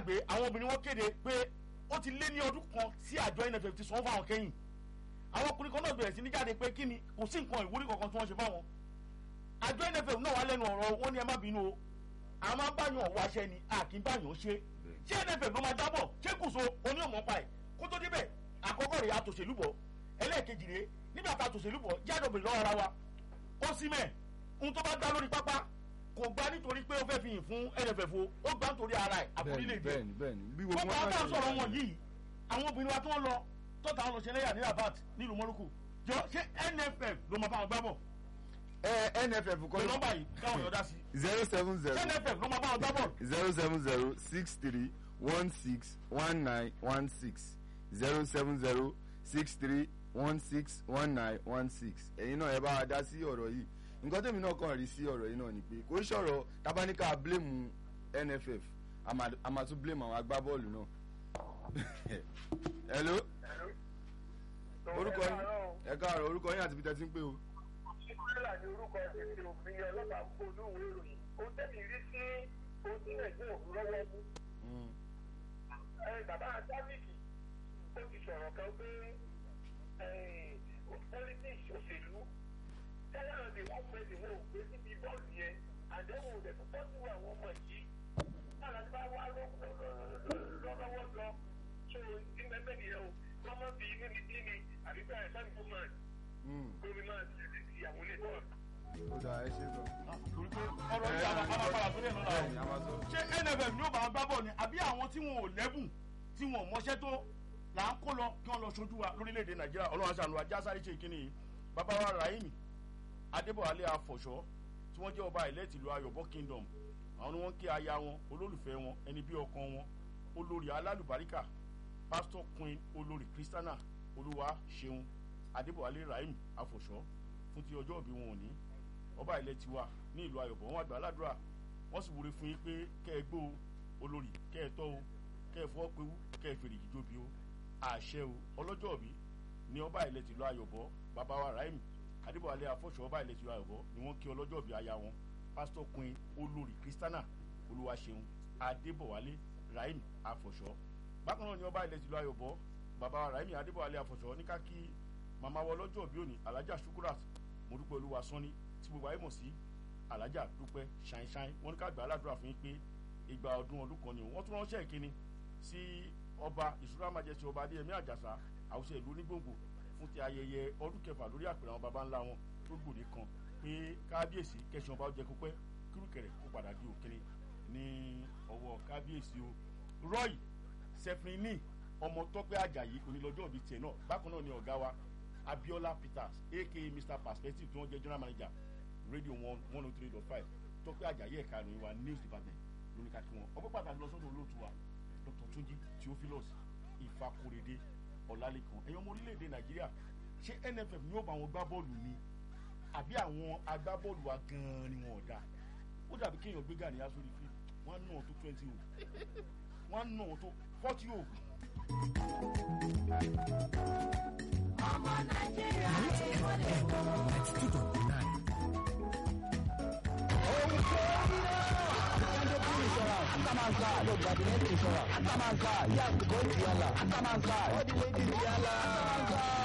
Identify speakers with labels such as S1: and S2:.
S1: gbàgbé àwọn obìnrin wọn kéde pé ó ti lé ní ọdún kan sí àjọ nff ti sanwó fáwọn kẹ́yìn àwọn ọkùnrin kan náà bẹ̀rẹ̀ sí ní jáde pé kí ni kò sí nǹkan ìwúrí kankan tí wọ́n ṣe fáwọn àjọ nff náà wà lẹ́nu ọ̀rọ̀ wọn ni ẹ má bínú o àwọn máa ń báyàn wáṣẹ ni a kì í báyàn ṣe ṣé nff ló máa jábọ̀ ṣé kùsọ oníọ̀mọ́ pa ẹ̀ kó tó débẹ̀ àkọ́kọ́ rẹ̀ àtòṣèlú bọ̀ ẹlẹ́ẹ̀kejì rẹ̀ nígbà tá a tòṣèlú bọ̀ jáde obìnrin lọ́wọ́ ara wa ó sí mẹ́ ohun tó bá gbá lórí pápá kò gbá nítorí pé ó fẹ́ fi yìn fún nff o ó gbá nítorí ara ẹ̀ àbúrílẹ̀ èdè
S2: bẹ́ẹ̀ni bẹ́ẹ̀ni bí gbogbo
S1: gbogbo àwọn táwọn sọ̀rọ̀ wọn yìí àwọn obìnrin wa tó ń lọ tọ́ta àwọn lọ́sẹ̀lẹ́yà ní rabat nílùú mọ́lúkù jọ ṣé nff ló máa bá wọn gbá bọ̀
S2: ẹ nff
S1: pé
S2: kọ́
S1: nọ́mbà yìí káwọn èèyàn dá sí
S2: zero seven zero
S1: ṣé nff ló máa bá wọn gbá bọ̀
S2: zero seven zero six three one six one nine one six zero seven zero six three one six one nine one six ẹ̀yin náà ẹ bá wa dá sí ọ̀rọ̀ yìí nǹkan tèmi náà kàn rí sí ọ̀rọ̀ yìí náà ni pé kò ń ṣọ̀rọ̀ tabaníkà blame nff a máa- a máa tún blame àwọn agbábọ́ọ̀lù náà hello orúkọ yín ẹ káàárọ̀ orúkọ yín àti peter ti ń pè o.
S3: ìpínlẹ̀ ní orúkọ ìpínlẹ̀ òfin ọlọ́pàá kó olúwo ìròyìn ó tẹ̀lé rí sí ohun tí nàìjíríà kú lọ́wọ́ mú.
S2: Mm.
S3: ẹ bàbá sáfìkì ó ti sọ̀rọ̀ kan pé politics òṣèlú tẹ́lẹ̀ náà lè wọ́n pẹ́ ìwọ̀n òpé síbi bọ́ọ̀lù yẹn àdéhùn rẹ̀ tó tọ́jú àwọn ọmọ yìí náà láti bá wá lọ́wọ́ lọ tó ti mẹ́mẹ́ nìyẹn o wọ́n mọ̀ bí inú ní bí ni àbí bẹ́ẹ̀ sẹ́ni fún mọ́
S2: Mm.
S3: gómìnà ìyàwó lè tọ́
S2: ó dà ẹ ṣe sọ.
S1: torí pé ọ̀rọ̀ yìí àwọn amápadà tó dẹ̀ lọ́la
S2: bẹ́ẹ̀ni a máa sọ.
S1: ṣé nff ni ó bá wọn gbá bọ̀ ni àbí àwọn tí wọn ò lẹ́bùn tí wọn ò mọṣẹ́ tó là ń kó lọ kí wọ́n lọ ṣojú wa lórílẹ̀‐èdè nàìjíríà ọlọ́run aṣàánú ajá sáré ṣe ìkíni yìí bàbá wa rahimi adébọ̀wálé afọ̀ṣọ́ tí wọ́n jẹ́ ọba ilẹ̀ tìlú ayọ̀bọ kingdom àwọn ni wọ́n ń kí aya wọn olólùfẹ́ wọn ẹni bí ọkàn wọn olórí alálùbáríkà pásítọ̀ queen olórí kristiana olúwa ṣeun adébọ̀wálé rahimi afọ̀ṣọ́ fún ti ọjọ́ òbí wọn òní ọba ilẹ̀ tiwa ní ìlú ayọ̀bọ̀ wọn àgbà aládùúrà wọ́n sì wúre fún yín pé kẹ́ ẹ gbó o olórí kẹ́ ẹ tọ́ o kẹ́ ẹ fọ́ pewú kẹ́ ẹ fèrè jíjóbi o àṣẹ o ọlọ́jọ́ òbí ní ọba ilẹ̀ tìlú ayọ̀bọ̀ bàbá wa rahim adébọ̀wálé afọ́ṣọ́ ọba ilẹ̀ tìlú ayọ̀bọ̀ ni wọ́n kí ọlọ́jọ́ òbí aya wọn pásítọ̀ queen olórí kristiana olúwaṣeun adébọ̀wálé rahim afọ́ṣọ́ bákan náà ní ọba ilẹ̀ tìlú ayọ̀bọ̀ bàbá wa rahim adébọ̀wálé afọ́ṣọ́ ní ká kí màmá wa ọlọ́jọ́ òbí òní alájà sukurat mọ̀dúpẹ́ olúwa sọ́ni tí gbogbo ayé mọ̀ sí alájà dúpẹ́ ṣáínṣáín wọn ní ká gbà á ládùúrà fún yín pé ìgbà ọdún ọdún kan ni wọ́n tún ránṣẹ́ ìkíni sí ọba ìṣúra májẹsí ọba adéyẹmí àjàsà àwùjọ ìlú onígbòǹgbò fún ti ayẹyẹ ọdún kẹfà lórí àpèrè àwọn baba ńlá wọn tó gbòde kan pé kábíyèsí kẹsàn ọba ọjẹ kópẹ́ kírùkẹrẹ kó padà di òkèrè ní ọwọ́ kábíyèsí o roy sefrini ọmọ tọpẹ ajayi onílọ́jọ́ òbí tiẹ̀ náà bákan náà ni ọ̀gá wa abiola peters aka mr perspective tí wọ́n jẹ́ general manager radio one one oh three dot five tọpẹ ajayi ẹ̀ka ìròyìn wa news department lórí kakí wọn ọpẹ́ pàtàkì lọ sọ́dọ̀ olóòtú wa dr tunji theophilus ìfakorede ọ̀làlẹ́kan ẹ̀yọ́ ọmọ orílẹ̀-èdè nàìjíríà ṣé nff ni ó bá wọn gbá bọ́ọ̀lù ni àbí àwọn agbábọ́ọ̀lù wa gan-an ni wọn ò dáa ó dàbí kéèyàn gbé gàníyà sórí fíìmù wọn á nà tó twenty o wọn á nà tó forty o.
S4: ọmọ nàìjíríà ti wọlé wọ.
S5: Atamanka, look, got the next insurance. Atamanka, yes, go to Yala. Atamanka, all the ladies Yala. Atamanka.